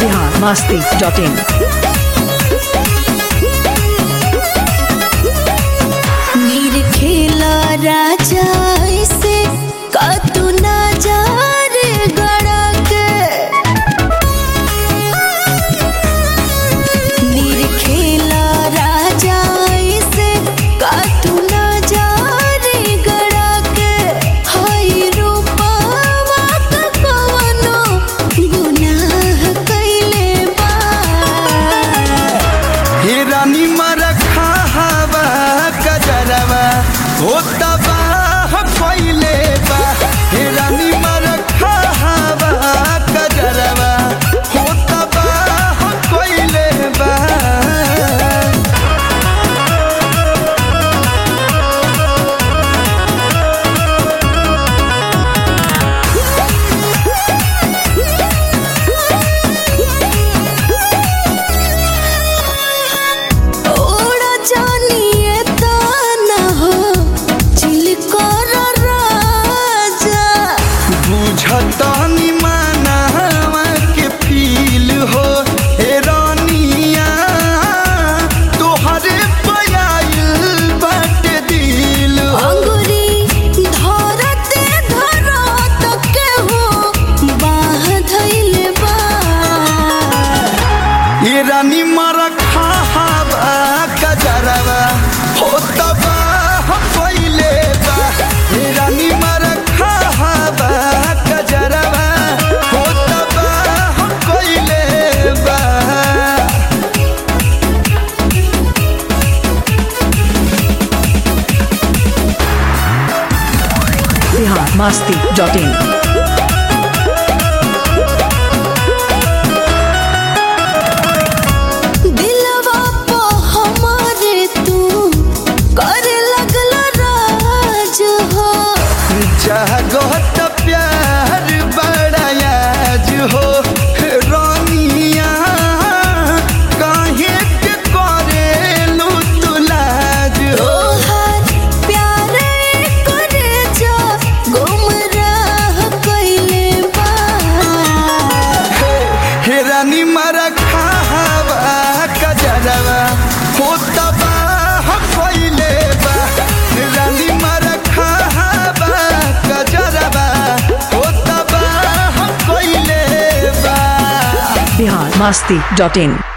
Bihar Masti dot in नीर खेला राजा ऐसे कतु ना जा रे गड़क नीर खेला राजा ऐसे कतु ना जा रे गड़क हाय रूपवा का कवनो गुनाह कैले बा हे रानी मरखा हवा कजरवा हो तबाह फैले बा हे रानी मरखा हवा कजरवा हो तबाह फैले बा ओड़ा जानिए ताना हो चिलकर राजा बुझतनी मानवा के फील हो हे रानिया तोहरे पयाइल बाटे दिल हो अंगुरी धरते धरत के हो बाह धइले बा ये रानी मरखा हवा कजरवा हो तबाह पहिले बा ये रानी मरखा हवा कजरवा हो तबाह पहिले बा बिहार मस्ती डॉट इन दिलवा पे हमारे तू करे लगल राज हो जगत प्यार बड़ायाज हो रानिया काहे के करेलू तुलाज हो तोहार प्यारे करे जा गुमराह कइले बा हे रानी मरखा हवा कजरवा हो तबाह पहिले बा हे रानी मरखा हवा कजरवा हो तबाह पहिले बा बिहार मस्ती डॉट इन